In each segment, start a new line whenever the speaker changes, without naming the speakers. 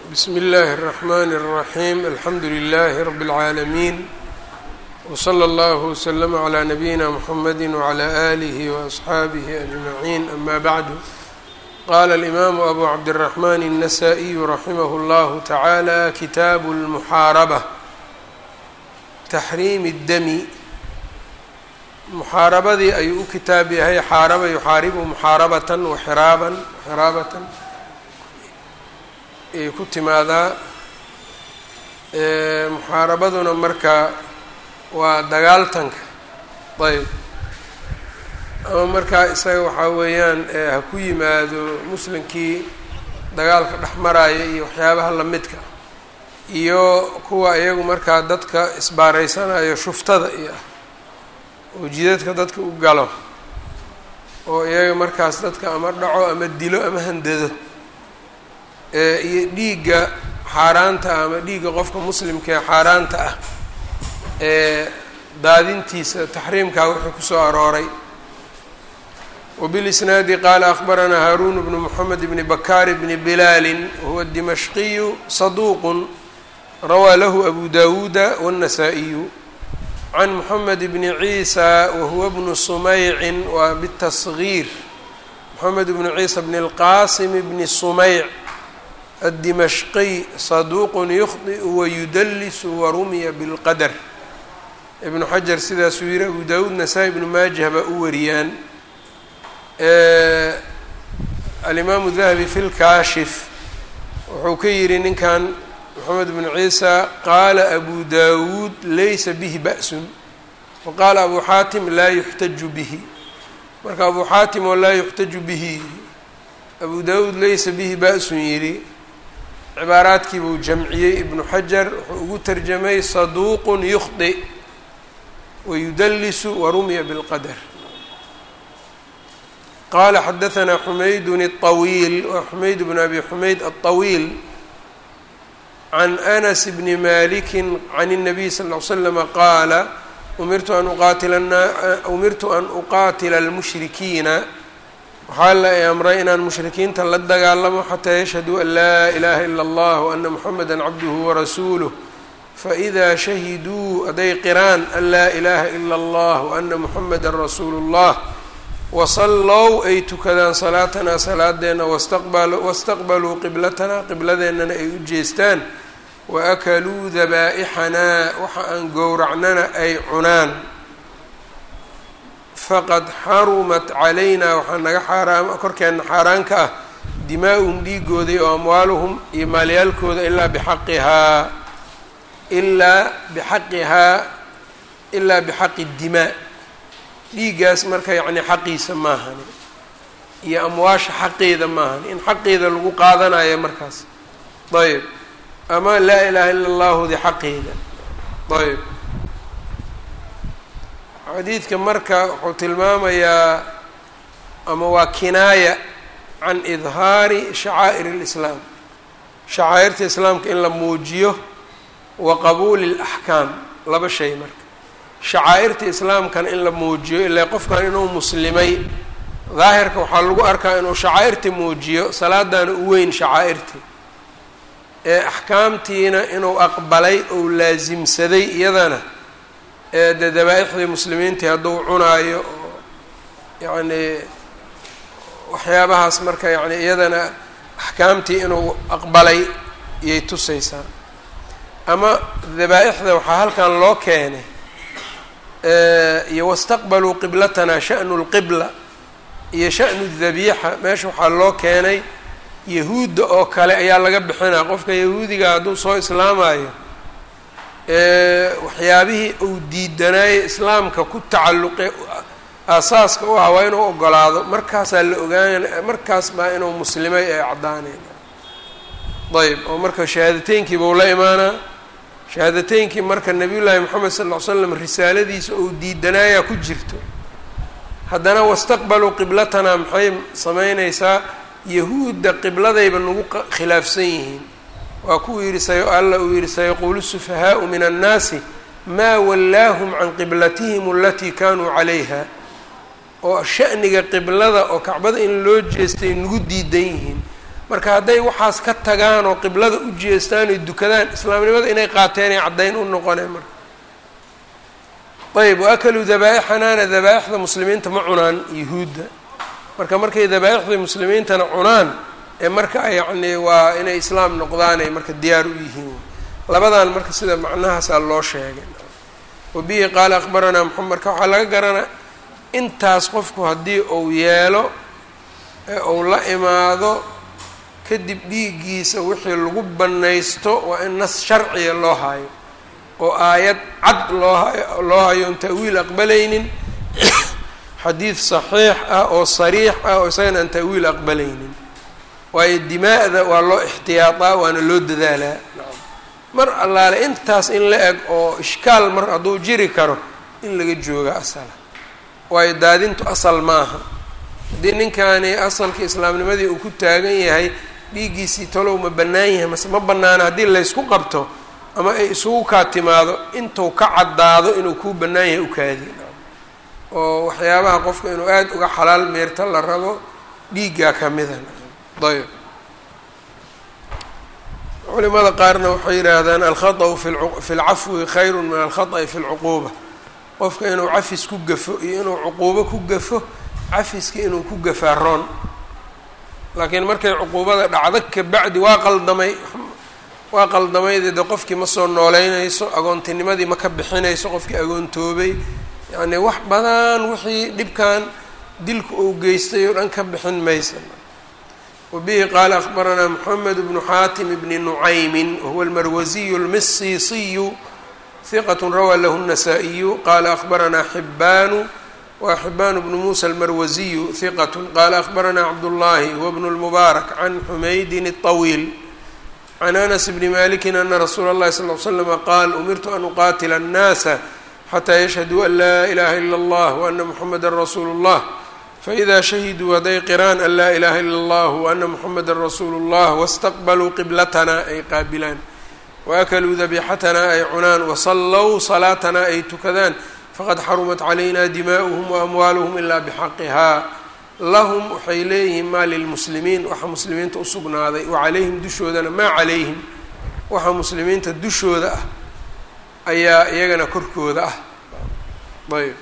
bsm اllh الرحmn الرaحيم alxamdu لlh رb العaalمين وslى اllه وsلm عlى نbyina mحamd وعlى آlih وأصxaabih أجمعين أma bعd qala الإmam أbu cabdالرحmn النsائي raximh اllah taعalى kitab الmuxaarabة تxriim الdmi muxaarabadii ayuu u kitaab yahay xaaraba yuxaaribu muxaarabatan waxiraaban xiraabatan ay ku timaadaa muxaarabaduna marka waa dagaaltanka ayb ama markaa isaga waxaa weeyaan ha ku yimaado muslimkii dagaalka dhex maraya iyo waxyaabaha lamidka iyo kuwa iyagu markaa dadka isbaaraysanayo shuftada iyo ah oo jidadka dadka u galo oo iyaga markaas dadka ama dhaco ama dilo ama handado iyo dhiigga xaaraanta ah ama dhiigga qofka muslimka ee xaaraanta ah ee daadintiisa taxriimkaa wuxuu kusoo arooray wbilisnaadi qaala akhbaranaa haaruun bnu moxamed bni bakaar bni bilaali wahuwa dimashqiyu saduuqun rawaa lahu abu dawuuda wالnasaa-iyu can moxamed bni ciisa wahuwa bnu sumaycin waa bالtasgiir moxamed bnu ciisa bni اlqasim bni sumeyc addimashqiy saduuqun yukhdi'u wayudallisu warumiya bilqadar ibnu xajar sidaasuu yihi abu dawuud nasaa-i ibnu maajah baa u wariyaan alimaamu dahabi fi lkaashif wuxuu ka yidhi ninkan moxamed bnu ciisa qaala abu dawuud laysa bihi ba'sun wa qaala abu xaatim laa yuxtaju bihi marka abu xaatim oo laa yuxtaju bihi abu dawuud laysa bihi ba'sun yidhi cibaaraadkii buu jamciyey ibnu xajar wuxuu ugu tarjamay saduuqun yukhdi wayudallisu warumiya bilqadar qaala xadahanaa xumaydun الطawiil waa xumayd bn abi xumayd aلطawiil can anas bni maliki can الnabiy sal ll ly slama qaala umirtu an uqaatila umirtu an uqaatila اlmushrikiina waxaa la i amray inaan mushrikiinta la dagaalamo xataa yashhaduu an laa ilaha ila اllah waana muxameda cabduhu warasuuluh faإida shahiduu hadday qiraan an laa ilaha ila اllah waana muxameda rasuulu اllah wasallow ay tukadaan salaatanaa salaadeenna wastaqbaluu qiblatanaa qibladeennana ay u jeestaan waakaluu dabaa'ixanaa waxa aan gowracnana ay cunaan faqad xarumat calaynaa waxaa naga xaaraam korkeenna xaaraan ka ah dimaa-uhum dhiigooda oo amwaaluhum iyo maalyaalkooda ilaa bixaqihaa ilaa bixaqihaa ilaa bixaqi dimaa dhiiggaas marka yacni xaqiisa maahani iyo amwaasha xaqeeda maahani in xaqeeda lagu qaadanayo markaas ayb ama laa ilaaha ila allahudi xaqeeda ayb xadiidka marka wuxuu tilmaamayaa ama waa kinaaya can idhaari shacaa'ir اlislaam shacaa'irta islaamka in la muujiyo wa qabuuli اlaxkaam laba shay marka shacaa'irta islaamkana in la muujiyo ilaa qofkan inuu muslimay daahirka waxaa lagu arkaa inuu shacaa'irta muujiyo salaadana u weyn shacaa'irtii ee axkaamtiina inuu aqbalay ou laasimsaday iyadana ee dee dabaa-ixdii muslimiintii hadduu cunaayo oo yacni waxyaabahaas marka yacni iyadana axkaamtii inuu aqbalay iyay tusaysaa ama dabaa-ixda waxaa halkan loo keenay iyo wastaqbaluu qiblatanaa sha'nu lqibla iyo sha'nu dabiixa meesha waxaa loo keenay yahuudda oo kale ayaa laga bixinaa qofka yahuudiga hadduu soo islaamayo waxyaabihii uu diidanaaye islaamka ku tacalluqe aasaaska u ah waa inuu ogolaado markaasaa la ogaanaya markaas baa inuu muslimay ay caddaanayna ayb oo marka shahaadateynkiiba u la imaanaa shahaadateynkii marka nabiyullaahi moxamed sal ll ly slam risaaladiisa ou diidanaayaa ku jirto haddana wastaqbaluu qiblatanaa maxay samaynaysaa yahuudda qibladayba nagu khilaafsan yihiin waa kuwuu yidhi say alla uu yidhi sayaquulu sufahaau min annaasi maa wallaahum can qiblatihim alatii kaanuu calayha oo sha'niga qiblada oo kacbada in loo jeestay nagu diidan yihiin marka hadday waxaas ka tagaan oo qiblada u jeestaan oy dukadaan islaamnimada inay qaateenay caddayn u noqoneen marka ayb waakaluu dabaaixanaana dabaaixda muslimiinta ma cunaan yuhuudda marka markay dabaaixdii muslimiintana cunaan ee marka yacni waa inay islaam noqdaanay marka diyaar u yihiin labadan marka sida macnahaasaa loo sheegay wabihi qaala akhbaranaa maxamed marka waxaa laga garanaa intaas qofku haddii uu yeelo ee uu la imaado kadib dhiiggiisa wixii lagu bannaysto waa in nas sharciya loo hayo oo aayad cad loo hayo loo hayo on ta'wiil aqbalaynin xadiid saxiix ah oo sariix ah oo isagana aan ta'wiil aqbalaynin waayo dimaa'da waa loo ixtiyaataa waana loo dadaalaa mar allaale intaas in la eg oo ishkaal mar hadduu jiri karo in laga jooga asala waayo daadintu asal maaha haddii ninkaani asalka islaamnimadii uu ku taagan yahay dhiiggiisii talow ma bannaan yahay mase ma bannaana haddii laysku qabto ama ay isugu kaa timaado intuu ka caddaado inuu kuu bannaan yahay ukaadi oo waxyaabaha qofka inuu aada uga xalaal meerta la rabo dhiiggaa ka mida ayb culimada qaarna waxay yidhaahdaan alkhaطأu fi lcafwi khayru min alkhaطأi fi lcuquuba qofka inuu cafis ku gafo iyo inuu cuquubo ku gafo cafiska inuu ku gafaa roon laakiin markay cuquubada dhacdo kabacdi waa qaldamay waa qaldamayde de qofkii ma soo nooleynayso agoontinimadii ma ka bixinayso qofkii agoontoobay yacni wax badan wixii dhibkan dilku uu geystay oo dhan ka bixin maysa wabihi qaala akhbaranaa moxamed bnu xaatim bni nucaymin wahuwa almarwasiyu almisiisiyu hiqat rawaa lahu الnasaa-iyu qaala akhbaranaa xibaanu wa xibaan bnu muusa almarwasiyu hiqat qaala akhbaranaa cabdullaahi huwa bnu lmubaarak can xumaydin الطawiil can anas bni maliki ana rasuula اllahi sal ly slama qaal umirtu an uqaatila الnaasa xataa yashhaduu an laa ilaha ila اllah waana muxameda rasuulu اllah faإida shahiduu hadday qiraan an laa ilaha ila اllah waana muxameda rasuulu اllah wاstaqbaluu qiblatana ay qaabilaan waakaluu dabixatana ay cunaan wasallow salaatana ay tukadaan faqad xarumat calayna dimaa'uhum waamwaaluhum ilaa bixaqihaa lahum waxay leeyihiin maa lilmuslimiin waxa muslimiinta usugnaaday wa calayhim dushoodana maa calayhim waxa muslimiinta dushooda ah ayaa iyagana korkooda ah ayb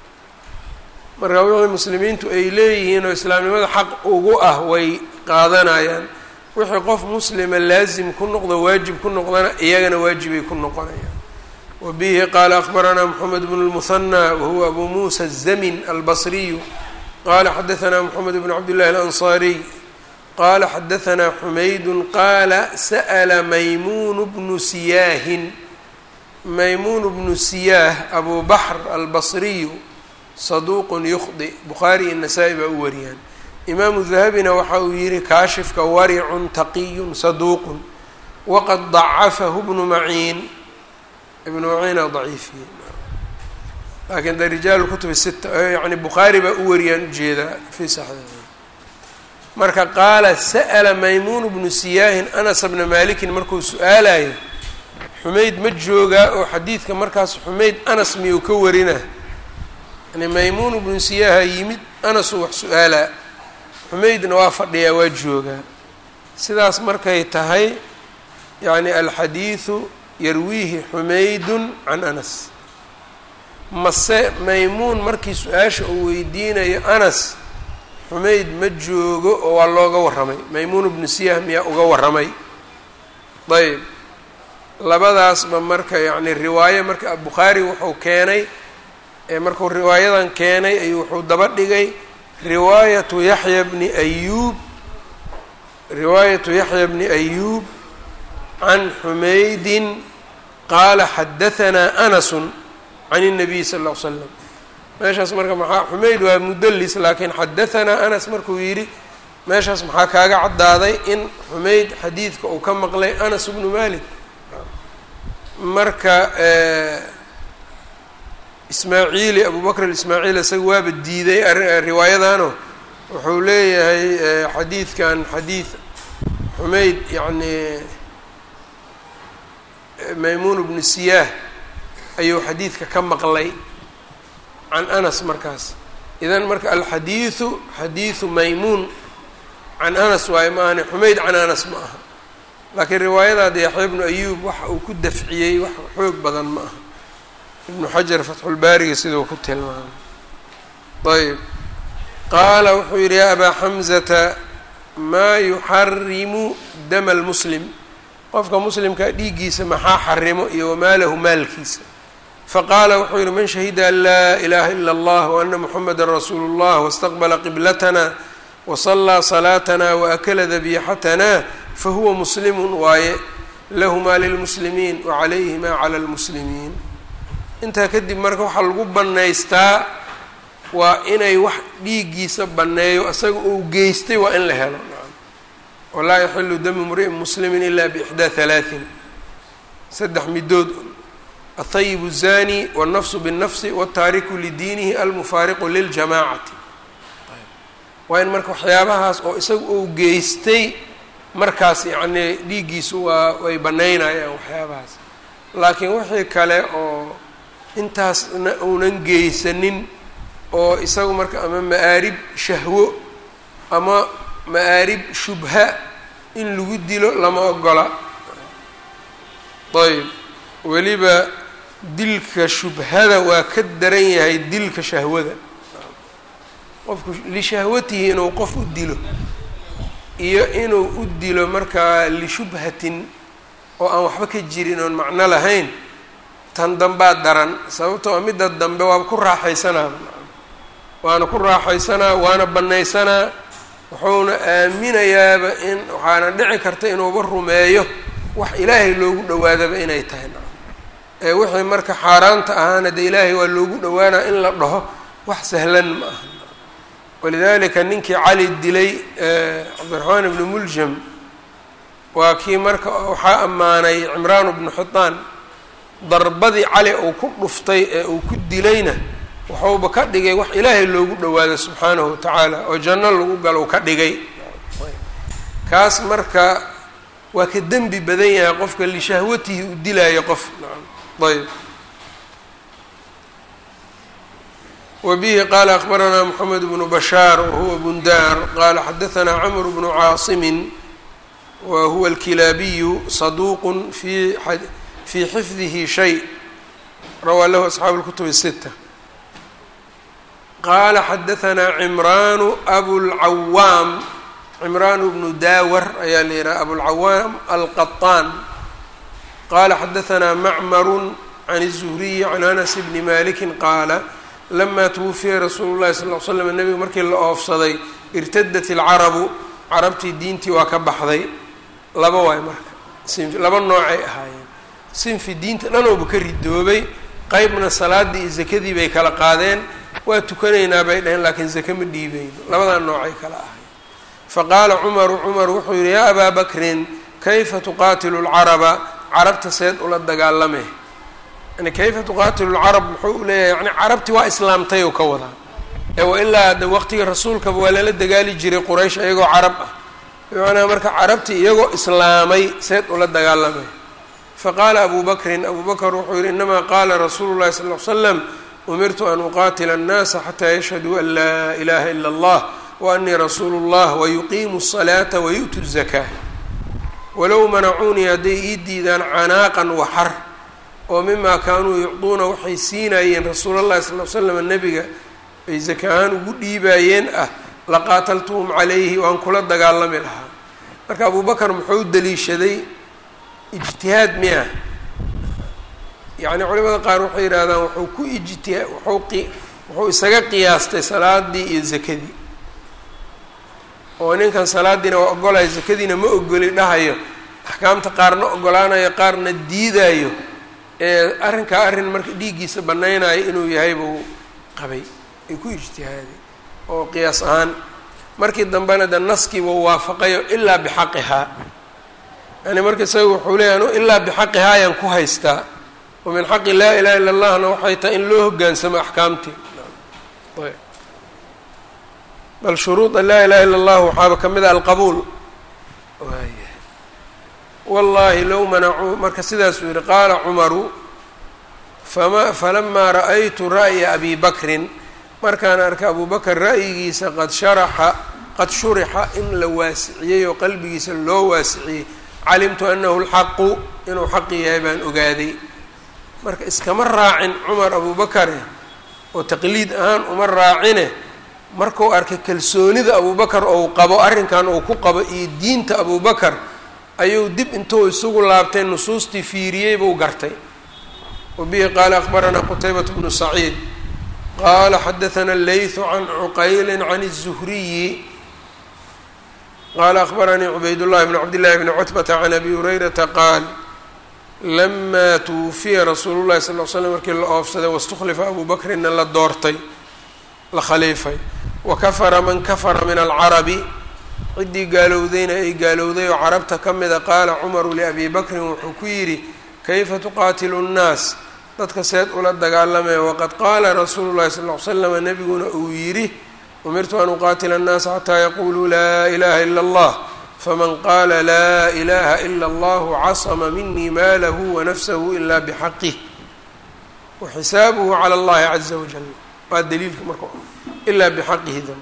marka wixii muslimiintu ay leeyihiin oo islaamnimada xaq ugu ah way qaadanayaan wixii qof muslima laasim ku noqdo waajib ku noqdana iyagana waajibay ku noqonayaan wa bihi qaala akhbaranaa moxamed bnu lmuhanى wahuwa abu muusa الzamin albasriyu qala xadaثna mxamed bn cabdillahi alanصariy qala xadaثna xumaydu qaala sa'la maymuun bnu siyaahin maymuun bnu siyaah abu baxr albasriyu saduuqun yukhdi bukhaari iyo nasaa-i baa u wariyaan imaamu dahabina waxa uu yihi kaashifka waricun taqiyun saduuqun waqad dacafahu bnu maciin ibnu maciina daciifiye laakiin de rijaal kutubi sita yani bukhaari baa u wariyaan ujeedaa fi saxiixi marka qaala sa'la maymuun bnu siyaahin anas bna malikin markuu su-aalayo xumayd ma joogaa oo xadiidka markaas xumayd anas miyuu ka warina yani maymuun bnu siyaaha yimid anasuu wax su-aalaa xumaydna waa fadhiyaa waa joogaa sidaas markay tahay yani alxadiidu yarwiihi xumaydun can anas mase maymuun markii su-aasha uu weydiinayo anas xumayd ma joogo oo waa looga warramay maymuun bnu siyaah miyaa uga warramay ayb labadaasba marka yacni riwaayo marka bukhaari wuxuu keenay markuu riwaayadan keenay ayuu wuxuu daba dhigay riwaayatu yaxya bni ayuub riwaayatu yaxya bni ayuub can xumaydin qaala xadahanaa anasun can الnabiy sal ll ly slam meeshaas marka maxaa xumayd waa mudelis laakiin xadahanaa anas markuu yidhi meeshaas maxaa kaaga caddaaday in xumayd xadiidka uu ka maqlay anas bnu malik marka ismaaciili abu bakr ismaaciil isaga waaba diiday riwaayadano wuxuu leeyahay xadiidkan xadiid xumayd yacni maymuun bnu siyaah ayuu xadiidka ka maqlay can anas markaas idan marka alxadiidu xadiidu maymuun can anas waayo ma ahani xumayd can anas ma aha laakiin riwaayadaada yaxya ibnu ayuub waxa uu ku dafciyey wax xoog badan ma aha ibnu xajar fatxulbaariga siduu ku tilmaamay ayb qaala wuxuu yidhi yaa abaa xamzata maa yuxarimu dama almuslim qofka muslimkaa dhiiggiisa maxaa xarimo iyo wamaalahu maalkiisa faqaala wuxuu yidhi man shahida an laa ilaha ila allah waana muxameda rasuulu اllah wاstaqbala qiblatana wasallaa salaatana waakala dabixatana fahuwa muslimu waaye lahumaa lilmuslimiin wacalayhimaa cala lmuslimiin intaa kadib marka waxaa lagu bannaystaa waa inay wax dhiiggiisa banneeyo isaga uu geystay waa in la helo walaa yaxilu damu mri'in muslimin ila biixdaa halaatin saddex midood athayib الzani wالnafsu bالnafsi wالtaariku lidiinihi almufaariqu liljamaacati waa in marka waxyaabahaas oo isaga uu geystay markaas yacnii dhiiggiisu waa way bannaynayaan waxyaabahaas laakiin wixii kale oo intaasna uunan geysanin oo isagu marka ama ma'aarib shahwo ama ma'aarib shubha in lagu dilo lama ogola ayb weliba dilka shubhada waa ka daran yahay dilka shahwada qofku lishahwatihi inuu qof u dilo iyo inuu u dilo markaa lishubhatin oo aan waxba ka jirin oon macno lahayn tan dambaa daran sababtoo midda dambe waaba ku raaxaysanaa waana ku raaxaysanaa waana bannaysanaa wuxuuna aaminayaaba in waxaana dhici karta inuuba rumeeyo wax ilaahay loogu dhawaadaba inay tahay ee wixii marka xaaraanta ahaana dee ilaahay waa loogu dhawaanaa in la dhaho wax sahlan ma aha walidalika ninkii cali dilay cabdiraxmaan ibnu muljam waa kii marka waxaa ammaanay cimraan bnu xitaan darbadii cali uu ku dhuftay ee uu ku dilayna waxuuba ka dhigay wax ilaahay loogu dhawaado subxaanahu wa tacaala oo janno lagu galo ka dhigay kaas marka waa ka dembi badan yahay qofka lishahwatihi u dilaayo qof ayb wbihi qala akbaranaa mxamed bnu bashaar wahuwa bundaar qala xadaanaa camr bnu caasimin wa huwa alkilaabiyu saduuq fi fii xifdihi shay rawaa lahu asxaabu اlkutub الsita qala xadaanaa cimraanu abulcawaam cimraanu bnu daawar ayaa la yihaha abulcawaam alqaطaan qala xadaanaa macmaru can الzuhriyi can anas bni maliki qaala lama twufiya rasuulu llahi sal l slam nebiga markii la oofsaday irtadat ilcarabu carabtii diintii waa ka baxday laba waay marka sinfi laba noocay ahaayeen sinfi diinta dhanooba ka ridoobay qeybna salaadii iyo zakadii bay kala qaadeen waa tukanaynaa bay dhaheen laakiin zake ma dhiibeyno labadaa noocay kala ahayen faqaala cumaru cumar wuxuu yihi yaa abaa bakrin kayfa tuqaatilu lcaraba carabta seed ula dagaalame yani kayfa tuqaatilu lcarab muxuu u leeyahay yani carabti waa islaamtay oo ka wadaa ee wailaa de waqtigii rasuulkaba waa lala dagaali jiray quraysh iyagoo carab ah bimacnaa marka carabti iyagoo islaamay seed ula dagaalamay faqaala abu bakrin abu bakr wuxuu yihi inamaa qaala rasuulu llahi sal l slam umirtu an uqaatila annaasa xataa yashhaduu an laa ilaha ila allah wa anii rasuulu اllah wayuqiimu الsalaata wayu'tu الzakaa walow manacuunii hadday ii diidaan canaaqan waxar oo mimaa kaanuu yucduuna waxay siinaayeen rasuul allahi sal l slam nebiga ay zaka ahaan ugu dhiibaayeen ah laqaataltuhum calayhi waan kula dagaalami lahaa marka abu bakar muxuu daliishaday ijtihaad miya yacni culimada qaar waxay yidhahdaan wuxuu ku ijtiha wuxuu wuxuu isaga qiyaastay salaadii iyo zakadii oo ninkan salaadiina waa ogolayo zakadiina ma ogoli dhahayo axkaamta qaarna ogolaanayo qaarna diidayo ee arrinkaa arrin marka dhiiggiisa bannaynayo inuu yahay buu qabay ay ku ijtihaaday oo qiyaas ahaan markii dambena de naskiiba waafaqayo ilaa bixaqihaa yani marka isaga wuxuu leeyahy anu ilaa bixaqihaa ayaan ku haystaa wa min xaqi laa ilaha illa allahna waxay tahay in loo hoggaansamo axkaamtii bal shuruuda laa ilaha illa allah waxaaba ka mid a alqabuul wallahi low manacuu marka sidaasuu yihi qaala cumaru fama falamaa ra'aytu ra'ya abi bakrin markaan arkay abu bakr ra'yigiisa qad sharaxa qad shurixa in la waasiciyey oo qalbigiisa loo waasiciyey calimtu anahu lxaqu inuu xaqi yahay baan ogaaday marka iskama raacin cumar abubakare oo taqliid ahaan uma raacine markuu arkay kalsoonida abubakar ou qabo arrinkan uu ku qabo iyo diinta abubakar ayuu dib intuu isugu laabtay nusuustii fiiriyey buu gartay wabihi qaala akbaranaa qutaybat bnu saciid qaala xadaثna leyثu can cuqayli can الzuhriyi qaala akbaranii cubayd llahi bn cabd llahi bni cutbata can abi hurayrata qaal lama twufiya rasuulu llahi sal l slam markii la oofsaday waاstuklifa abu bakrina la doortay la khaliifay wakafara man kafara min alcarabi ciddii gaalowdayna ay gaalowday oo carabta ka mida qaala cumaru liabi bakrin wuxuu ku yidhi kayfa tuqaatilu nnaas dadka seed ula dagaalamaya waqad qaala rasuulu llahi sal ly slama nebiguna uu yidhi umirtu an uqaatila annaasa xataa yaquluu laa ilaha ila allah faman qaala laa ilaha ila allahu casama minii maalahu wanafsahu ila bixaqih waxisaabuhu cala allahi caza wajal waa daliilka marka ilaa bixaqihi da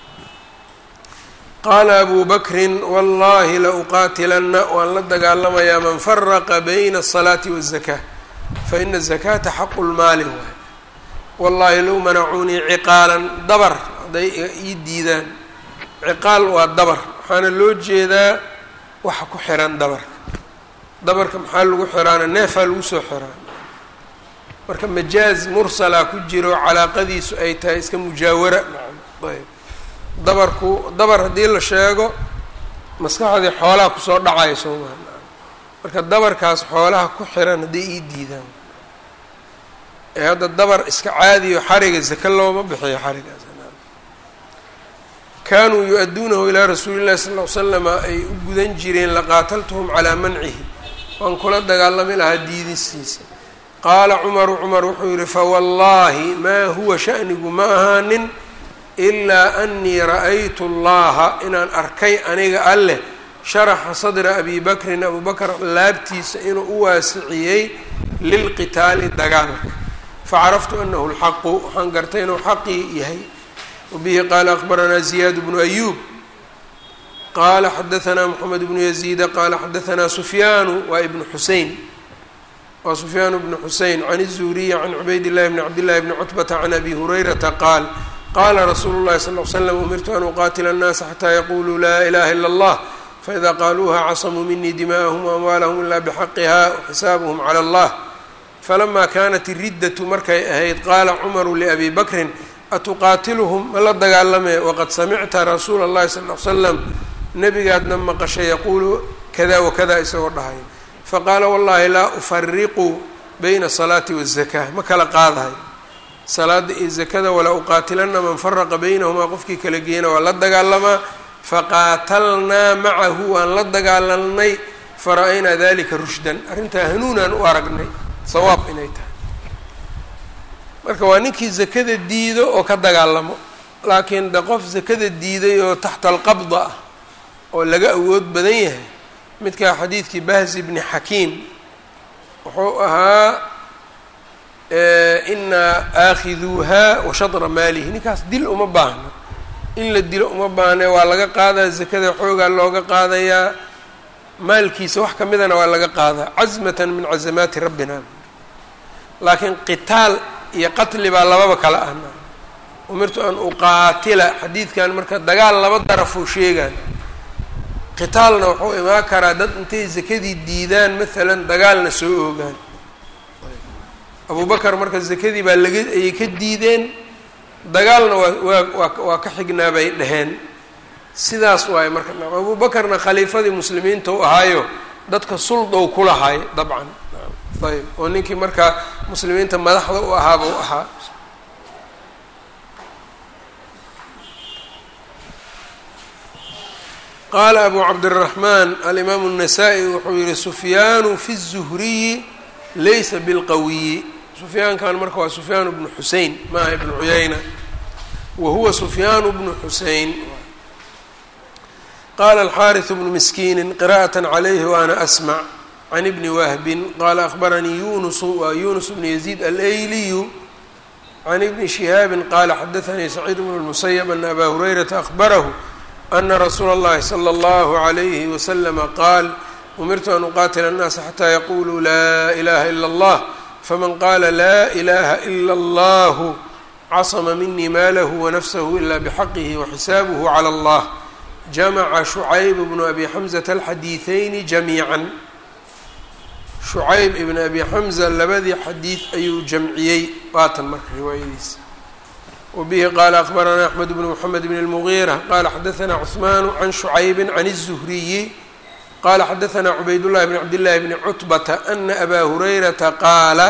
qaala abu bakrin wallahi la uqaatilanna waan la dagaalamayaa man faraqa bayna asalaati waالzaka faina الzakata xaqu lmaali waay wallahi low manacuunii ciqaalan dabar hadday ii diidaan ciqaal waa dabar waxaana loo jeedaa waxa ku xiran dabarka dabarka maxaa lagu xiraana neefaa lagu soo xiraa marka majaaz mursalaa ku jiro calaaqadiisu ay tahay iska mujaawara ayb dabarku dabar haddii la sheego maskaxdii xoolaha kusoo dhacaya soo maha marka dabarkaas xoolaha ku xiran hadday ii diidaan ee hadda dabar iska caadiyo xariga zaka looma bixiyo xarigaas kaanuu yu-adduunahu ilaa rasuuli llahi sal ll slama ay u gudan jireen laqaataltuhum calaa mancihi waan kula dagaalami lahaa diidistiisa qaala cumaru cumar wuxuu yihi fawallaahi maa huwa shanigu ma ahaanin ilaa anii ra'aytu allaha inaan arkay aniga alleh sharaxa sadra abi bakrin abu bakr laabtiisa inuu u waasiciyey lilqitaali dagaalka facaraftu anahu lxaqu waxaan gartay inuu xaqii yahay wabihi qaala akbaranaa ziyaad bnu ayuub qaala xadaanaa moxamed bnu yaziida qaala xadaanaa sufyaanu waa ibnu xusein waa sufyaan bnu xusein can الzuhriyi can cubayd llahi bni cabd llahi bni cutbata can abi hurayrata qaal qaala rasuulu llahi sal l slam umirtu an uqaatila annaasa xataa yaquluu laa ilaha ila allah faida qaaluuha casamuu minii dima'ahum waamwaalahum ila bxaqiha waxisaabuhum cala allah falama kanat iriddatu markay ahayd qaala cumaru liabi bakrin atuqaatiluhum ma la dagaalame waqad samicta rasuula اllahi sal l slam nebigaadna maqashay yaquulu kada wakada isagoo dhahay faqaala wallahi laa ufariqu bayna asalaati waالzaka ma kala qaadahay salaada iyo zakada walaa uqaatilana man faraqa baynahumaa qofkii kala geeyana waa la dagaalamaa faqaatalnaa macahu waan la dagaalalnay fara-aynaa dalika rushdan arrintaa hanuunaan u aragnay sawaab inay tahay marka waa ninkii zakada diido oo ka dagaalamo laakiin de qof zakada diiday oo taxta alqabda ah oo laga awood badan yahay midkaa xadiidkii bahzi bni xakiim wuxuu ahaa inaa aakhiduuha wa shadra maalihi ninkaas dil uma baahno in la dilo uma baahne waa laga qaadaa zakada xoogaa looga qaadayaa maalkiisa wax ka midana waa laga qaadaa casmatan min casamaati rabbina laakiin qitaal iyo qatli baa lababa kala ahna umirtu an uqaatila xadiidkan marka dagaal laba darafuu sheegaan qitaalna wuxuu imaan karaa dad intay zakadii diidaan maalan dagaalna soo oogaan abu bakar marka zakadii baa laga ayay ka diideen dagaalna waa waa waa waa ka xignaa bay dheheen sidaas waaye marka abu bakarna khaliifadii muslimiinta u ahaayo dadka suldow kulahay dabcan ayb oo ninkii markaa muslimiinta madaxda u ahaaba u ahaa qaala abu cabdiraxmaan alimaamu الnasaa-i wuxuu yihi sufyaanu fi الzuhriyi laysa bilqawiyi sufyaankan marka waa sufyaan bnu xusein maaha ibnu cuyayna wa huwa sufyaanu bnu xusein qaala alxaariث bnu miskiini qira'aة calayhi waana asmc can ibni wahbin qaala akhbaranii yunusu waa yunus bnu yaziid alayliyu can ibni shihaabi qaala xadaanii saciid bnu اlmusayb ana abaa hurayrata ahbarahu ana rasuula اllahi slى اllahu عalayhi waslama qaal umirtu an uqaatila الnaasa xataa yaquluu laa ilaha ila اllah faman qaala laa ilaha ila اllahu casma minii maalahu wanafsahu ila bxaqihi waxisaabuhu calى اllah jamaca shucayb bnu abi xamzata alxadiiثayni jamiica shucayb ibn abi xamza labadii xadiid ayuu jamciyey waatan marka riwaayadiisa wabihi qaala akbaranaa axmed bnu mxamed bn اlmugiira qala xadaanaa cثmaan can shucaybi can الzuhriyi qala xadaanaa cubaydullahi bn cabdillahi bni cutbata ana abaa hurayrata qaala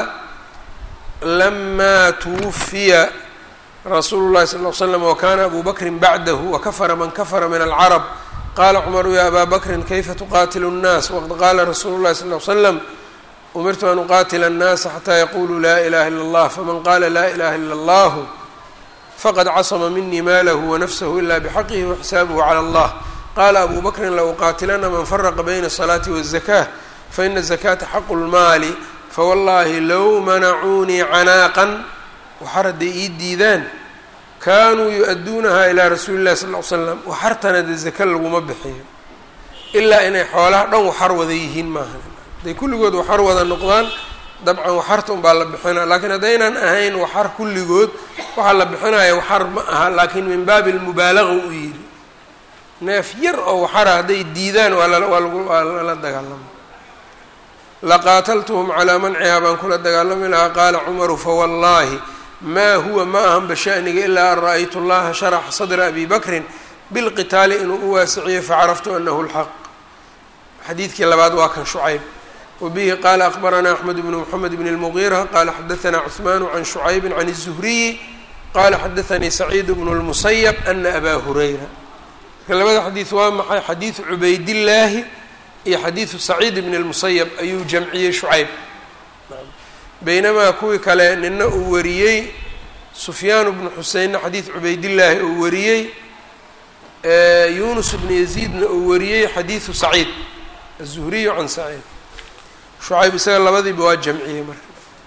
lama twufiya rasuulu llahi sal l slam wakana abu bakrin bacdahu wakafara man kafara min alcarab qala cmaru ya abaa bakrin kayfa tuqatilu الnaas waqad qaala rasuulu llahi sal l slam umirtu an uqatila الnaasa xataa yaquluu laa ilaha ila اllah faman qala laa ilaha ila اllah faqad casma minii maalahu wanafsahu ila bxaqihi waxisaabuhu calى اllah qala abu bakrin lauqaatilana man faraqa bayna الصalaati wالzakah faina الzakata xaqu اlmaali fawallahi low manacuunii canaaqan waxar hadday ii diidaan kaanuu yu-adduunahaa ilaa rasuuli llahi sal l slam waxartana dee zaka laguma bixiyo ilaa inay xoolaha dhan waxar wada yihiin maaha hadday kulligood waxar wada noqdaan dabcan waxarta unbaa la bixinaa laakiin haddaynan ahayn waxar kulligood waxaa la bixinaya waxar ma aha laakiin min baabi lmubaalaga uu yidhi neef yar oo waxara hadday diidaan waa lawaa lagu waa lala dagaalama laqaataltuhum calaa mancihaa baan kula dagaalami lahaa qaala cumaru fawallaahi maa huwa ma ahanba shaniga ilaa an ra-aytu llaha sharaxa sadra abi bakrin bilqitaali inuu u waasiciyo facaraftu anahu lxaq xadiidkii labaad waa kan shucayb wabihi qaala akbaranaa axmed bnu mxamed bn اlmugiira qala xadaanaa cuثmaanu can shucaybi can الzuhriyi qala xadaanii saciid bnu اlmusayab ana abaa hurayra marka labada xadiid waa maxay xadiidu cubaydillaahi iyo xadiidu saciid bn اlmusayab ayuu jamciyey shucayb baynamaa kuwii kale nina uu wariyey sufyaan bnu xuseinna xadiid cubaydillaahi uu wariyey yunus bnu yaziidna uu wariyey xadiidu saciid aلzuhriyu can saciid shucayb isaga labadiiba waa jamciyey marka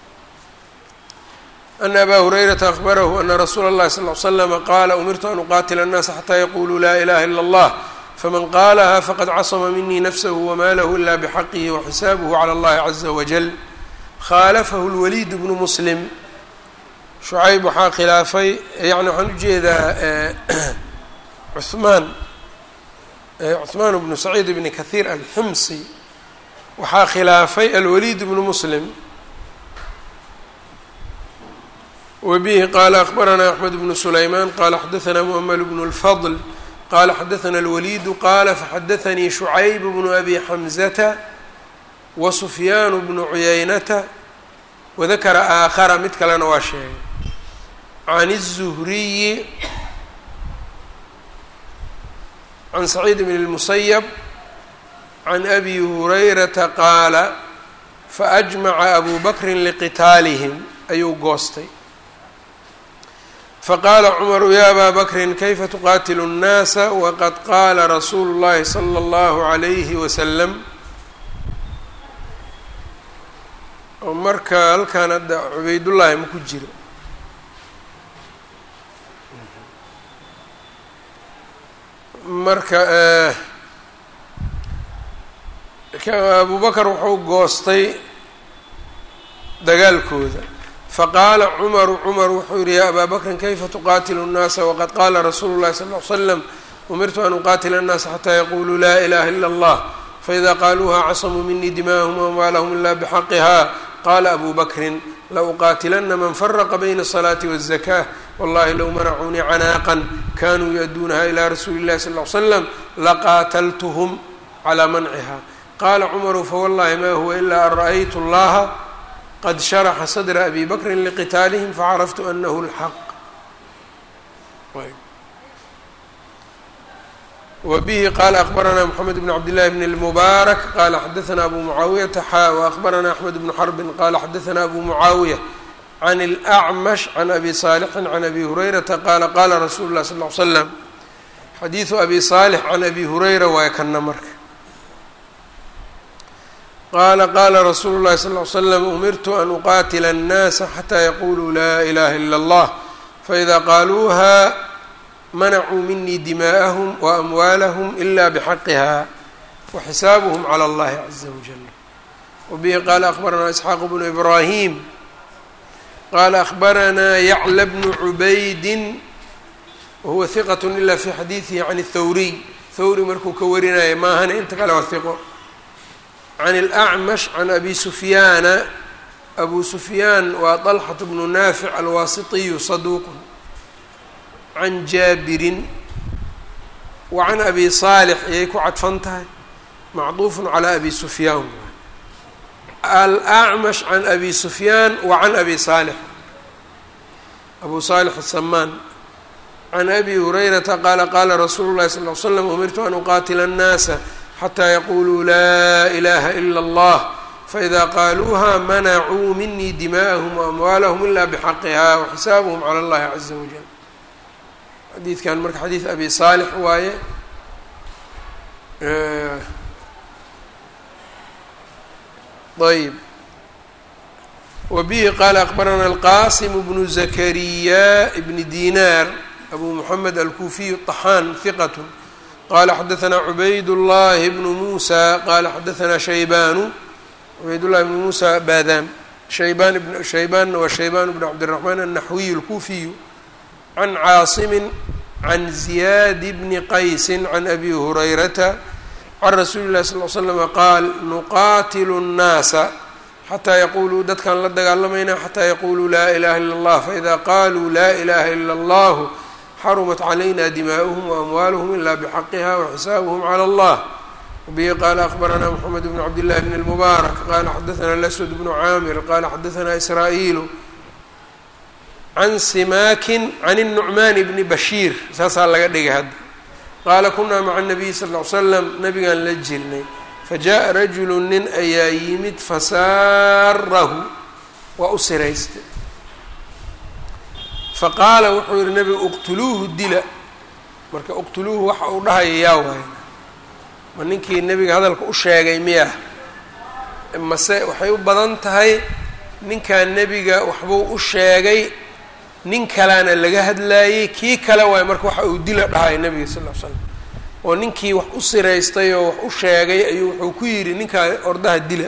ana abaa hurayrata akbarahu ana rasuula اllahi sal ly slama qaala umirtu an uqaatila الnaasa xataa yaquluu laa ilaha ila اllah faman qaalaha faqad casma minii nafsahu wamaalahu ila bxaqihi waxisaabuhu calى اllahi caza wajal khaalafahu lwaliid bnu muslim shucayb waxaa khilaafay yani waxaan ujeedaa cuhmaan cuhmaan bnu saciid bni kahiir alximsi waxaa khilaafay alwaliid bnu muslim wabihi qaala akbaranaa axmed bnu sulaymaan qala xadaanaa mu'ml bnu اlfadl qala xadaana alwaliidu qaala faxadaanii shucayb bnu abi xamzata wasufyaan bnu cuyaynata wadakara aakhara mid kalena waa sheegay can الzuhriyi can saciid bn اlmusayab can abi hurayrata qaala faajmaca abu bakrin liqitaalihim ayuu goostay faqaala cumaru ya abaa bakrin kayfa tuqaatilu الnaasa waqad qaala rasuulu اllahi salى اllahu عalayhi wasalam oo marka halkaan hadda cubaydullaahi ma ku jiro marka abu bakar wuxuu goostay dagaalkooda faqaala cumaru cumar wuxuu yihi yaa abaa bakrin kayfa tuqaatilu الnaasa waqad qaala rasuulu اllahi sal ly slam umirtu an uqaatila الnaasa xataa yaquluu laa ilaha ila اllah faida qaaluuha casamuu minii dima'ahum wamwaalahum ila bxaqiha qala abu bakrin lauqaatilana man faraqa bayna الصalaati wالzakah wallahi low manacuunii canaaqan kanuu yu-aduunaha ilى rasuuli اllahi sal ly slam laqaataltuhm calى manciha qala cumaru fawallahi ma huwa ila an ra'aytu اllaha qad sharaxa sadra abi bakrin liqitaalihim facaraftu anahu اlxaq wbihi qala akbarana mxamed bn cabdillahi bn اlmubaarak qala xadaana abu mucaawiyata xa waakbarana axmed bnu xarbin qala xadaana abu mucaawiya can اlأcmash can abi saalixin can abi hurayrata qala qala rasuulu lah sal ly slam xadiidu abi saalix can abi hurayra waay kana marka qala qala rasuulu llahi sal ly slam umirtu an uqaatila الnaasa xataa yaquluu la ilaha ila اllah faida qaaluuha manacuu minii dimaa'ahum wa amwaalahum ila bxaqiha waxisaabuhm calى اllahi caza wajal wabihi qaala akbaranaa isxaaq bnu ibrahim qaala akbaranaa yacla bnu cubaydi wahuwa hiqat ila fi xadiidihi can اthawriy thawri markuu ka warinaya maahane inta kale waa hiqo can اlأcmash can abi sufyaana abu sufyaan waa طalxaة bnu naafic alwaasitiyu saduuq can jaabirin wa can abi saalix ayay ku cadfan tahay macduufu calى abi sufyaan alأcmash can abi sufyaan wa can abi saalix abu saalix asamaan can abi hurayrata qaala qaala rasuulu llahi sal ly slam umirtu an uqaatila الnaasa xataa yaquluu laa ilaha ila اllah faإida qaaluuha manacuu minii dimaءahum waamwaalahum ila bxaqiha waxisaabuhm calى اllahi caza wajal xadiidkan marka xadiid abi saalix waaye ayb wbihi qaala akbarana alqasim bnu zakariya bni dinar abu mxamed alkufiy طaxaan hiqat qala xadaثna cubayd llahi bnu musa qala xadaثna shaybanu cubayd llahi bnu musa baadam shayban shaybanna waa shayban bn cabdالرaحman الnaxwiy اlkufiyu can caasimi can ziyad bni qaysi can abi hurayrata can rasuuli اlahi sal ly slm qaal nuqaatilu الnaasa xataa yaquluu dadkaan la dagaalamayna xataa yaquluu laa ilaha ila اllah faida qaluu laa ilaha ila اllah xarumat calayna dimaa'uhm waamwaaluhm ila bxaqiha waxisaabuhm calى اllah wbihi qaala akbarana mxamed bn cabdillahi bn اlmubaarak qala xadaثna laswad bnu caamir qala xadaثna israa'iilu can simaakin can الnucmaan bni bashiir saasaa laga dhigay hadda qaala kunaa maca الnabiyi sal ly slam nabigaan la jirnay fajaءa rajulu nin ayaa yimid fasaarahu waa u siraystay faqaala wuxuu yihi nabigu uqtuluuhu dila marka uqtuluuhu waxa uu dhahaya yaa waay ma ninkii nebiga hadalka u sheegay miya mase waxay u badan tahay ninkan nebiga waxbuu u sheegay nin kalaana laga hadlaayey kii kale waay marka waxa uu dila dhahaya nebiga sal ll ly slam oo ninkii wax u siraystay oo wax u sheegay ayuu wuxuu ku yidhi ninkaa ordaha dila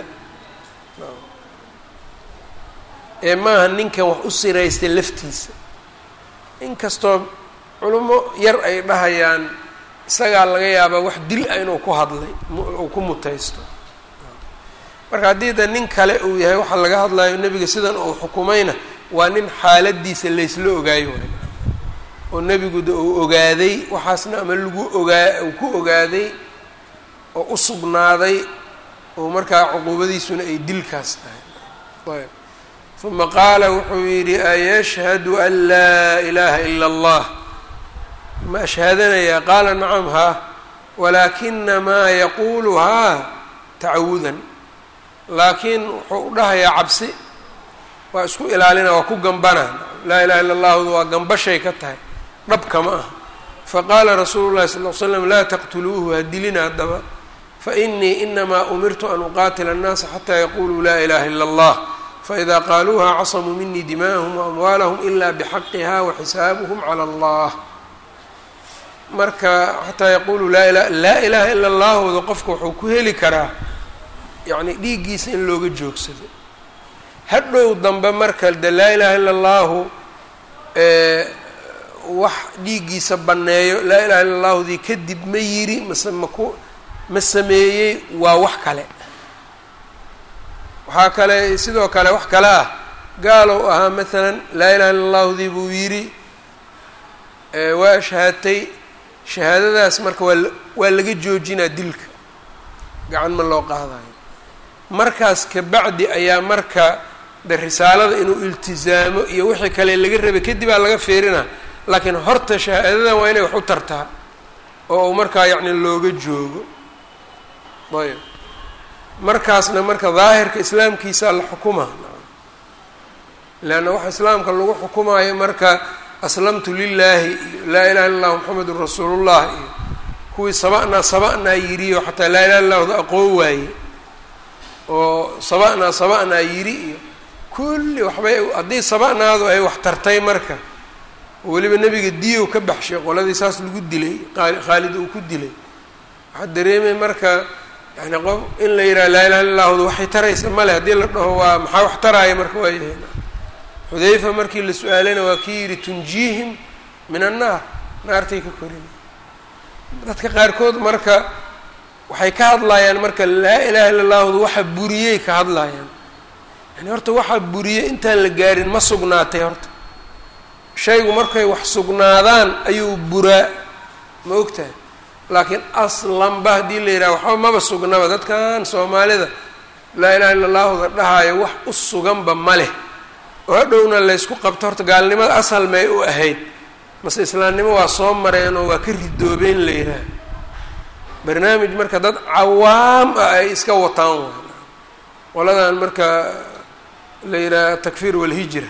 ee maaha ninkan wax u siraystay laftiisa inkastoo culimo yar ay dhahayaan isagaa laga yaabaa wax dil ah inuu ku hadlay uu ku mutaysto marka haddii da nin kale uu yahay waxaa laga hadlayo nebiga sidan uu xukumayna waa nin xaaladiisa laysla ogaayo waay oo nebigu de uu ogaaday waxaasna ama lagu ogaa uu ku ogaaday oo u sugnaaday oo markaa cuquubadiisuna ay dilkaas tahay ayb uma qaala wuxuu yidhi ayashhadu an laa ilaaha ila allah ma ashhaadanayaa qaala nacam haa walaakinamaa yaquuluhaa tacawudan laakiin wuxuu u dhahayaa cabsi waa isku ilaalina waa ku gambana laa ilaha illa allahdu waa gambashay ka tahay dhabka ma aha faqaala rasuulu llahi sal l slam laa taqtuluuhu ha dilina haddaba fainii inamaa umirtu an uqaatila annaasa xataa yaquluu laa ilaha ila allah faإida qaaluuha casamuu minii dimaءahum waamwaalahum ila bxaqiha waxisaabuhm calى اllah marka xataa yaquluu laa ila laa ilaha ila اllahooda qofka wuxuu ku heli karaa yani dhiiggiisa in looga joogsado hadhow dambe marka de laa ilaha ila اllahu wax dhiiggiisa banneeyo laa ilaha illa اllahudii kadib ma yiri mase maku ma sameeyey waa wax kale waxaa kale sidoo kale wax kale ah gaalow ahaa maalan laa ilaha illa allahudii buu yidhi waa shahaatay shahaadadaas marka waa waa laga joojinaa dilka gacan ma loo qaadayo markaas kabacdi ayaa marka de risaalada inuu iltizaamo iyo wixii kale laga rabay kadib aa laga fiirina laakiin horta shahaadadan waa inay wax u tartaa oo uu markaa yacni looga joogo ayb markaasna marka daahirka islaamkiisaa la xukuma leanna waxa islaamka lagu xukumaayo marka aslamtu lilaahi iyo laa ilaha illa llah moxamedun rasuulullah iyo kuwii saba'naa saba'naa yidhi oo xataa laa ilaha illahda aqoon waaye oo saba'naa saba'naa yidhi iyo kulli waxbay haddii saba'naadu ay wax tartay marka oo weliba nebiga diyow ka baxshay qoladii saas lagu dilay khaalid uu ku dilay waxaa dareemay marka yani qof in la yidhaha laa ilaha illa llahdu waxay taraysa male haddii la dhaho waa maxaa wax taraaya marka waa yahay xudayfa markii la su-aalayna waa kii yidhi tunjiihim min annaar naartay ka korin dadka qaarkood marka waxay ka hadlayaan marka laa ilaha illa llahdu waxa buriyey ka hadlayaan yani horta waxaa buriyey intaan la gaarin ma sugnaatay horta shaygu markay wax sugnaadaan ayuu buraa ma ogtahay laakiin aslanba haddii la yidhaha waxba maba sugnaba dadkan soomaalida laa ilaha illa llaahuda dhahaayo wax u suganba ma leh oo hadhowna laysku qabto horta gaalnimada asal may u ahayd mase islaamnimo waa soo mareen oo waa ka ridoobeen la yidhaha barnaamij marka dad cawaam ah ay iska wataan waa qoladan marka la yidhaha takfiir walhijra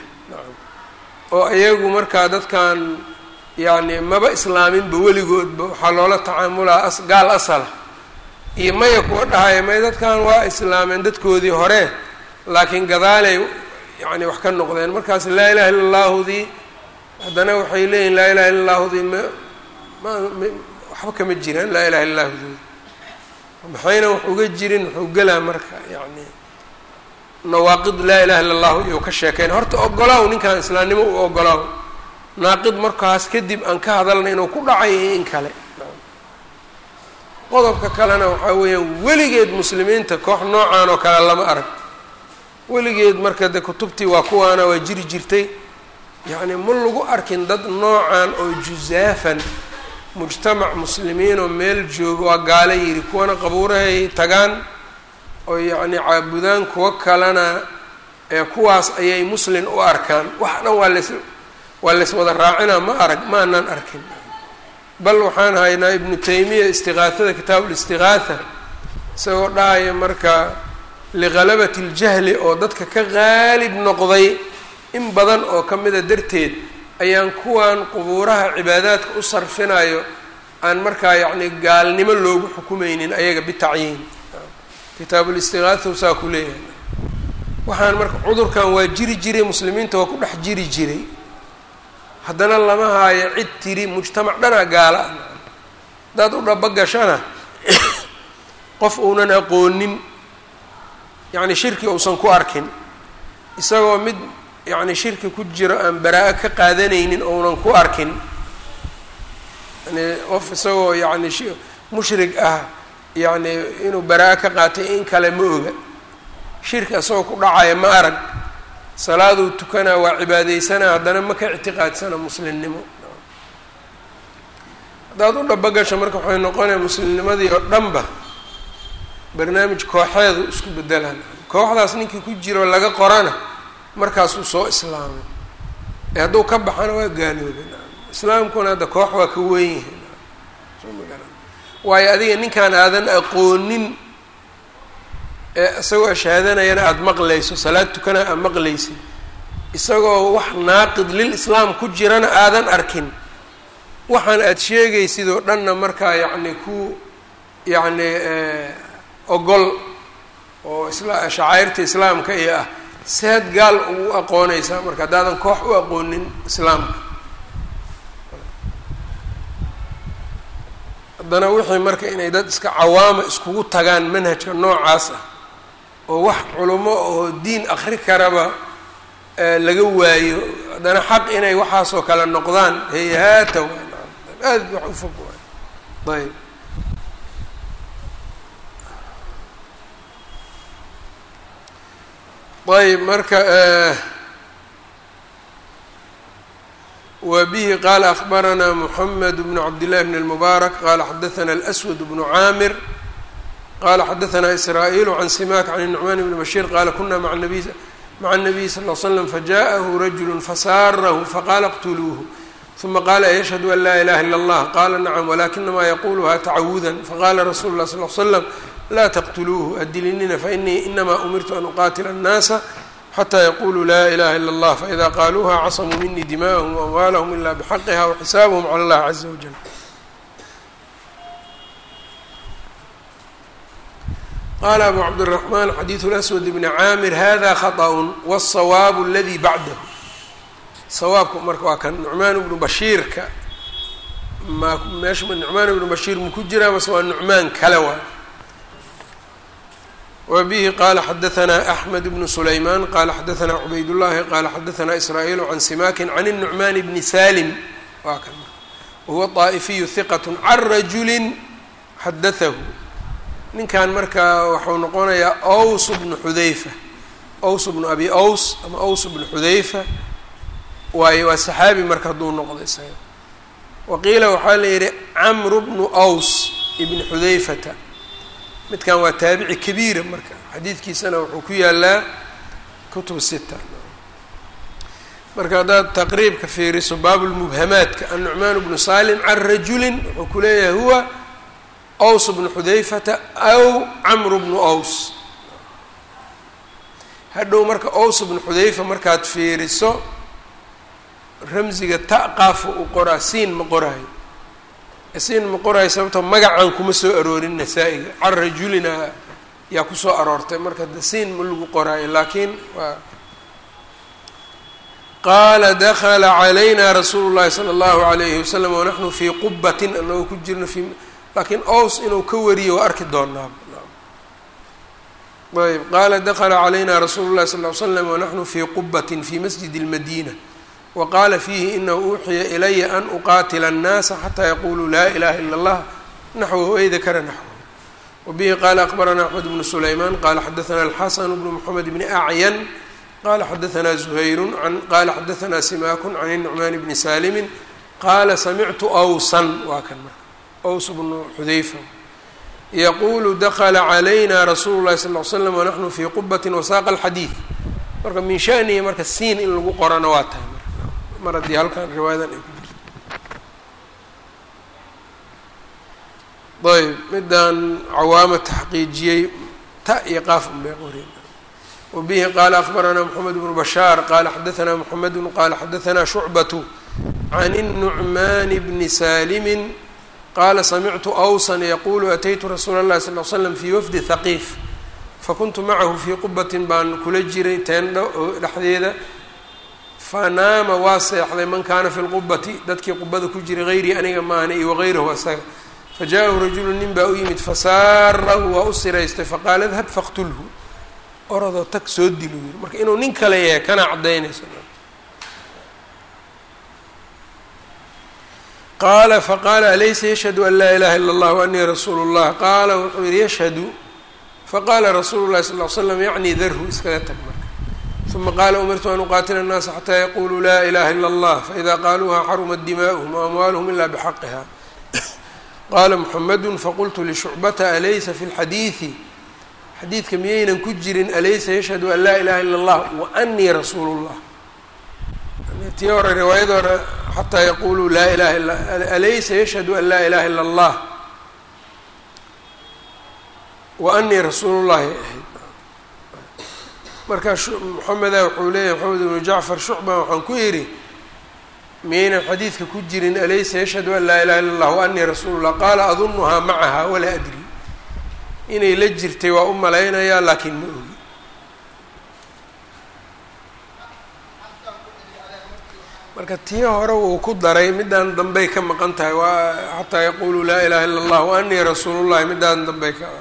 oo iyagu markaa dadkan yacni maba islaaminba weligoodba waxaa loola tacaamulaa as gaal asala iyo maya kuwa dhahaya may dadkan waa islaameen dadkoodii hore laakiin gadaalay yacni wax ka noqdeen markaas laa ilaha illa llaahudii haddana waxay leeyihin laa ilaha illa llaahudii ma ma waxba kama jiraan laa ilaha illa llaahudooda maxayna wax uga jirin wuxuu gelaa marka yacni nawaaqid laa ilaha illa allahu iyou ka sheekeyn horta ogolaaw ninkan islaamnimo u ogolaaw naaqid markaas kadib aan ka hadalna inuu ku dhacay iyo in kale qodobka kalena waxaa weeyaan weligeed muslimiinta koox noocan oo kale lama arag weligeed marka de kutubtii waa kuwaana waa jiri jirtay yacni ma lagu arkin dad noocan oo jusaafan mujtamac muslimiin oo meel jooga waa gaala yidhi kuwana qabuurahay tagaan oo yacni caabudaan kuwo kalena ee kuwaas ayay muslin u arkaan wax dhan waa las waa lays wada raacinaa ma arag ma anaan arkin bal waxaan haynaa ibnu taymiya istiqaahada kitaabu listiqaatha isagoo dhahaya marka ligalabati اljahli oo dadka ka qaalib noqday in badan oo ka mida darteed ayaan kuwan qubuuraha cibaadaadka u sarfinayo aan markaa yacni gaalnimo loogu xukumeynin ayaga bitacyiin kitaabulistiqaatha saa ku leeyahay waxaan marka cudurkan waa jiri jiray muslimiinta waa ku dhex jiri jiray haddana lama haayo cid tiri mujtamac dhanaa gaala ah haddaad u dhaba gashana qof uunan aqoonin yacni shirki uusan ku arkin isagoo mid yacni shirki ku jiro aan baraa-o ka qaadanaynin ounan ku arkin yani qof isagoo yacni mushrig ah yacni inuu baraa-o ka qaatay in kale ma oga shirki isagoo ku dhacaya ma arag salaaduu tukanaa waa cibaadeysanaa haddana ma ka ictiqaadsana muslimnimo haddaad u dhabagasho marka waxay noqonaya muslimnimadii oo dhanba barnaamij kooxeedu isku bedelaan kooxdaas ninkii ku jiro laga qorana markaasuu soo islaamay ee hadduu ka baxana waa gaaloobay islaamkuna hadda koox waa ka weyn yahay soo magara waayo adiga ninkaan aadan aqoonin ee isagoo ashaadanayana aada maqlayso salaad tukana aad maqlaysid isagoo wax naaqid lil islaam ku jirana aadan arkin waxaan aada sheegaysid oo dhanna markaa yacni ku yacni ogol oo isla shacairta islaamka iyo ah seed gaal ugu aqoonaysaa marka haddaadan koox u aqoonin islaamka haddana wixii marka inay dad iska cawaama iskugu tagaan manhajka noocaas ah oo wax culummo oo diin akri karaba laga waayo haddana xaq inay waxaasoo kale noqdaan hayhaata waa aada wax u fog waay ayb ayb marka wa bihi qaala akbaranaa mحamed bn cabdillahi bn اlmubaarak qala xadaثna اlأswad bnu caamir qala xadaثna israa'iil can simak can الnucman bni bashir qala kuna maa nabiy maca الnabiy sal ll slam fajaءahu rajulu fasaarahu faqala اqtuluuhu ثuma qala yashhadu an laa ilaha ilا اllah qala nacam walakinama yaquluha tacawuda faqala rasulu lah sal l slam laa taqtuluuhu adilinina fainii inama umirtu an uqatila الnaasa xatى yaquluu laa ilaha ilا اllah faإida qaaluuha casamuu minii dima'ahum وamwaalahum ila bxaqiha وxisaabhm calى اllahi caza wajal qala abu cabdالرaحman xadiiثu اlaswad bni caamir hada khaطأ wالصawaabu اladi bacdahu sawaabku marka waa kan nucmaan ibnu bashiirka ma meesha nucmaan ibnu bashiir maku jiraa mase waa nucmaan kale waa wa bihi qaala xadaanaa axmed bnu sulaymaan qaala xadaanaa cubaydullaahi qaala xadaanaa israa'iilu can simaakin can الnucmaan bni salim waa kan wahuwa طaa'ifiyu hiqat can rajulin xadaahu ninkan marka waxau noqonayaa aws bnu xudayfa aws bnu abi aws ama aws bnu xudayfa waayo waa saxaabi marka hadduu noqdo isaga waqiila waxaa la yidhi camru bnu aws ibni xudayfata midkan waa taabici kabiira marka xadiidkiisana wuxuu ku yaalaa kutub sita marka haddaad taqriibka fiiriso baabulmubhamaadka annucmaan bnu salim can rajulin wuxuu ku leeyahay huwa aws bnu xudayfata aw camru bnu aws hadhow marka aws bnu xudayfa markaad fiiriso ramsiga ta qaafa uu qoraa siin ma qoraayo siin ma qoraayo sababtoo magacan kuma soo aroorin nasaa-iga can rajulina yaa kusoo aroortay marka de siin ma lagu qoraayo laakiin waa qaala dakala calayna rasuulu llahi sala allahu alayhi wasalam wanaxnu fii qubatin anagoo ku jirno fi laakiin ows inuu ka wariyo waa arki doonaa ayb qaala dakla calayna rasuulu llahi sal ly slam wanaxnu fii qubatin fi masjidi اlmadina waqaala fiihi inahu uuxiya ilaya an uqaatila الnaasa xataa yaquluu laa ilaha ila اllah naxwahu ay dakara naxwahu wabihi qaala akbarana axmed bnu sulaymaan qala xadaana alxasan bnu mxamed bni acyan qala xadaana zuhayru qala xadaana simaakun can الnucmaan bni salimin qaala samictu awsan waa kan marka aws bnu xudayfa yaqulu dakla calayna rasuulu llahi sal ly slam wanaxnu fii qubatin wasaaqa alxadiid marka min shanihi marka siin in lagu qorana waa tahay mar mar haddii halkan riwaayadan ay ku jirto ayb midaan cawaama taxqiijiyey ta iyo qaaf un bay qoreen wabihi qaala akbaranaa moxamed bnu bashaar qaala xadaanaa moxamedu qaala xadaanaa shucbatu can الnucmaan bni salimin qaala samictu awsan yaqulu ataytu rasuula اllahi sal l slam fii wafdi haqiif fakuntu macahu fii qubatin baan kula jiray teendho dhexdeeda fanaama waa seexday man kaana fi lqubati dadkii qubada ku jiray hayrii aniga maana iyo wagayrahu asaga fajaaءahu rajulu nin baa u yimid fasaarahu waa u siraystay faqaala dhab faqtulhu orodoo tag soo dilu yiri marka inuu nin kale yahay kana cadaynayso qaala faqaala alaysa yashhadu an laa ilaha ila اllah waanii rasuulu اllah qaala wuxuu yihi yashhadu faqaala rasuulu llahi sal l slam yacni darhu iskaga tag marka uma qaala umirtu an uqaatila الnaasa xataa yaquluu laa ilaha ila اllah faida qaaluuha xarumat dimaؤuhm waamwaaluhm ila bxaqiha qaala muxamedu faqultu lishucbata alaysa fi اlxadiidi xadiidka miyaynan ku jirin alaysa yashhadu an laa ilaha ila اllah waanii rasuulu اllah tii hore riwaayada hore xataa yaquluu laa ilaha ila alaysa yashhadu an laa ilaha ila اllah wa anii rasuulu llahi ahayd marka moxameda wuxuu leeyahy moxamed ibnu jacfar shucba waxaan ku yidhi miyaynan xadiidka ku jirin alaysa yashhadu an laa ilaha illa اllah wa anii rasuulu llah qaala adunuhaa macaha walaa adri inay la jirtay waa u malaynayaa laakiin ma ogi marka tii hore wuu ku daray midaan dambey ka maqan tahay waa xataa yaquluu laa ilaha illa اllah wa anii rasuulu llahi midaan dambey ka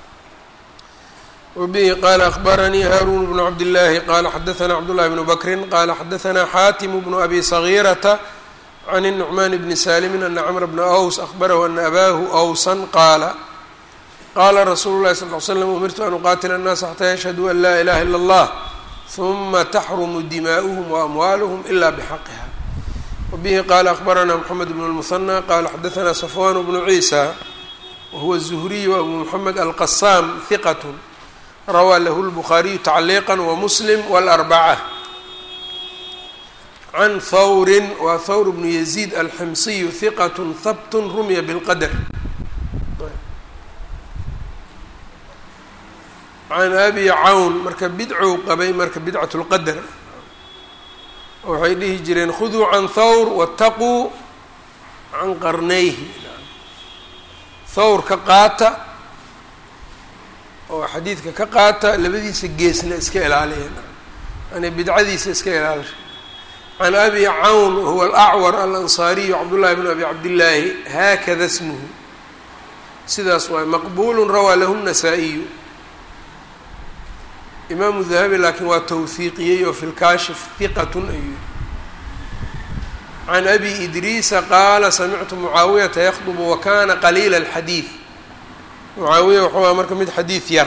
wbihi qala akbaranii haarun bnu cabdillaahi qala xadaana cabdullahi bnu bakrin qala xadaana xaatimu bnu abi sagiirata can الnucmaan bni salimin ana cmr bna aws ahbarahu ana abaahu awsan qaala qaala rasuulu lahi sal l slam umirtu an uqaatila الnaasa xataa yashhaduu an laa ilaha ila اllah huma taxrumu dimaa'uhm waamwaaluhm ila bxaqiha wabihi qala akbarana mxamed bn اlmuhanى qala xadaana safwan bnu ciisa wahuwa الzuhriy abu mxamed alqasaam hiqat rawaa lahu lbukhaariyu tacliiqa wamuslim wاlarbaca can hawrin waa hawr bnu yaziid alximsiyu hiqat habt rumya bilqadr can abi cawn marka bidcow qabay marka bidcat lqadr waxay dhihi jireen khuduu can thawr wataquu can qarnayhi thawr ka qaata oo xadiidka ka qaata labadiisa geesna iska ilaaliyeen yani bidcadiisa iska ilaalisha can abi cawn huwa alacwar alansaariyu cabdullahi bn abi cabdillaahi haakada smuhu sidaas waay maqbulu rawaa lahu الnasaa-iyu imaamu dahabi laakiin waa towhiiqiyey oo fi lkaashif hiqatun ayuu can abi idriisa qaala samictu mucaawiyata yakdubu wakana qaliila alxadiid mucaawiya wuxuu aha marka mid xadiid yar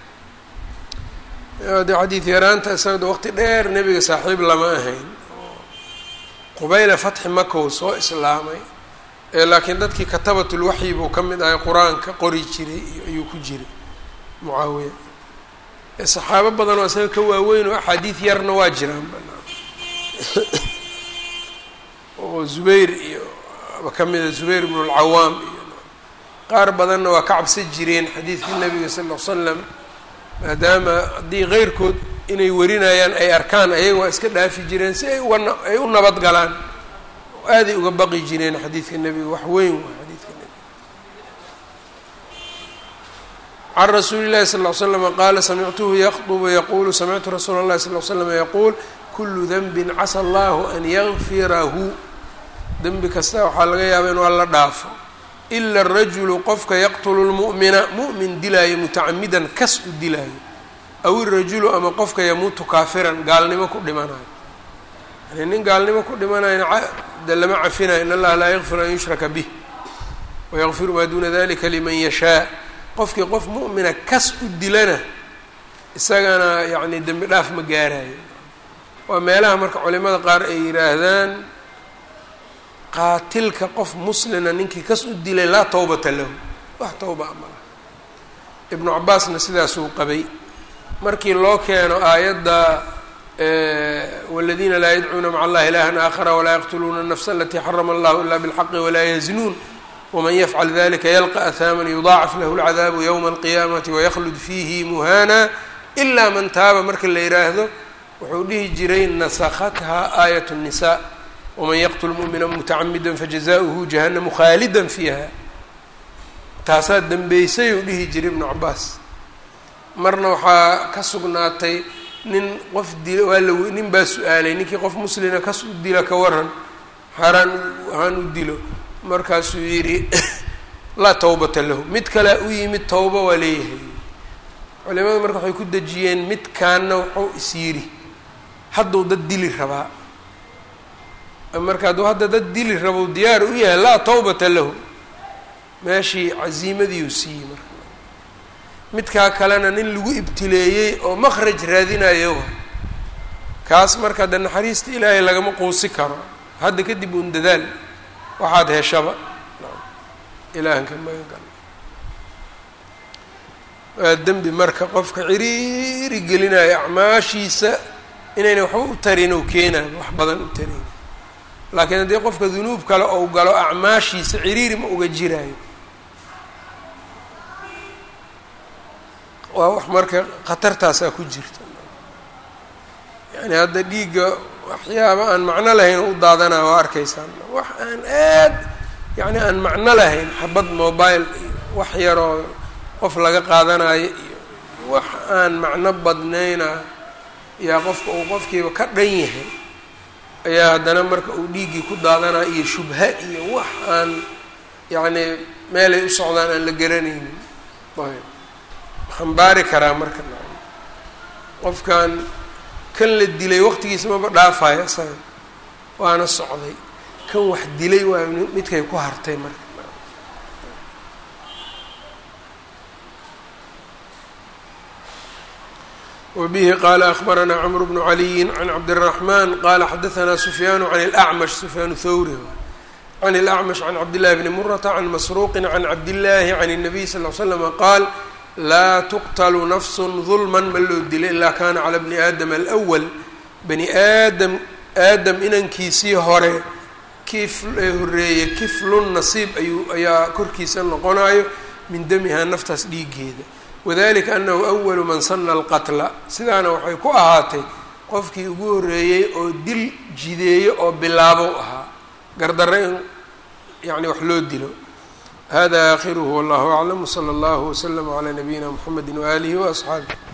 de xadiid yaraanta isagada waqti dheer nebiga saaxiib lama ahayn qubayla fatxi makow soo islaamay laakiin dadkii katabatulwaxyi buu ka mid ahay qur-aanka qori jiray ayuu ku jiray mucaawiya saxaabo badan oo isaga ka waaweyn oo axaadiid yarna waa jiraan oo zubayr iyo ka mida zubayr bnu lcawaam iyo qaar badanna waa ka cabsan jireen xadiidka nabiga sal ll l slam maadaama haddii keyrkood inay warinayaan ay arkaan ayaga waa iska dhaafi jireen si ay uga ay u nabad galaan oo aaday uga baqi jireen xadiidka nebiga wax weyn waa xadiidka nebiga can rasuuli llahi sal ll slama qaala samictuhu yakdubu yaquulu samictu rasuula اllahi sal l slama yaquul kulu denbin casa allahu an yakfirahu dembi kasta waxaa laga yaaba in waa la dhaafo ila arajulu qofka yaqtulu lmu'mina mu'min dilaayo mutacamidan kas u dilaayo aw irajulu ama qofka yamuutu kaafiran gaalnimo ku dhimanayo yani nin gaalnimo ku dhimanayna de lama cafinayo in allaha laa yakfiru an yushraka bih wayakfiru maa duuna dalika liman yashaa qofkii qof mu'mina kas u dilana isagana yacni dembi dhaaf ma gaarayo waa meelaha marka culimada qaar ay yidhaahdaan qaatilka qof muslina ninkii kas u dilay laa tawbata lahu wax tawba amala ibnu cabaasna sidaasuu qabay markii loo keeno aayadda waladiina laa yadcuuna maca allahi ilahan aakhara walaa yaqtuluuna الnafsa alatii xarama allahu ila bاlxaqi walaa yaznuun wman yafcal dalika yalqa ahaaman yudaacaf lahu اlcadaabu ywma alqiyaamati waykhlud fiihi muhana ila man taaba marka la yidhaahdo wuxuu dhihi jiray nasakhatha aayat الnisa wman yaqtul mumina mutacamida fajazaؤuhu jahanamu khaalida fiiha taasaa dembeysay uu dhihi jiray ibnu cabaas marna waxaa ka sugnaatay nin qof dila waa la nin baa su-aalay ninkii qof muslina kas u dila ka waran haraan haan u dilo markaasuu yidhi laa tawbata lahu mid kalea u yimid tawba waa leeyahay culimadu marka waxay ku dejiyeen midkaanna wuxuu is yidhi hadduu dad dili rabaa marka hadduu hadda dad dili rabo diyaar u yahay laa tawbata lahu meeshii casiimadiiu siiyey marka midkaa kalena nin lagu ibtileeyey oo makhraj raadinayo kaas marka de naxariista ilaahay lagama quusi karo hadda kadib uun dadaal waxaad heshaba ilaahanka magan waa dembi marka qofka ciriiri gelinayo acmaashiisa inayna waxba u tarin ou keenayo wax badan u tarin laakiin haddii qofka dunuub kale ou galo acmaashiisa ciriiri ma uga jiraayo waa wax marka khatartaasaa ku jirta yani hadda dhiigga waxyaaba aan macno lahayn u daadanaya waa arkaysaan wax aan aad yacni aan macno lahayn xabad mobile iyo wax yaroo qof laga qaadanayo iyo wax aan macno badnayna yaa qofka uu qofkiiba ka dhan yahay ayaa haddana marka uu dhiiggii ku daadanaya iyo shubha iyo wax aan yacni meelay u socdaan aan la garanaynin ayb xambaari karaa marka qofkan kan la dilay waqtigiisa maba dhaafayo isaga waana socday kan wax dilay waa midkay ku hartay marka wbihi qala akbaranaa cmr bnu caliyi can cabdالraxman qala xadaanaa sufyaanu can اlأcmash sufyaan thawri can اlأcmash can cabdillahi bni murata can masruuqi can cabdillahi can الnabiy sal l slama qaal laa tuqtlu nafsu dulma ma loo dilay ilaa kana cala bni aadam alأwal bani aadam aadam inankiisii hore kif ee horeeye kiflun nasiib ayuu ayaa korkiisa noqonayo min damiha naftaas dhiigeeda wadalika anahu awalu man sana alqatla sidaana waxay ku ahaatay qofkii ugu horeeyey oo dil jideeyo oo bilaabo ahaa gardarre in yani wax loo dilo hada aakhiruhu wallahu aclam wsala allahu waslama calaa nabiyina mxamedi waaalihi waasxaabih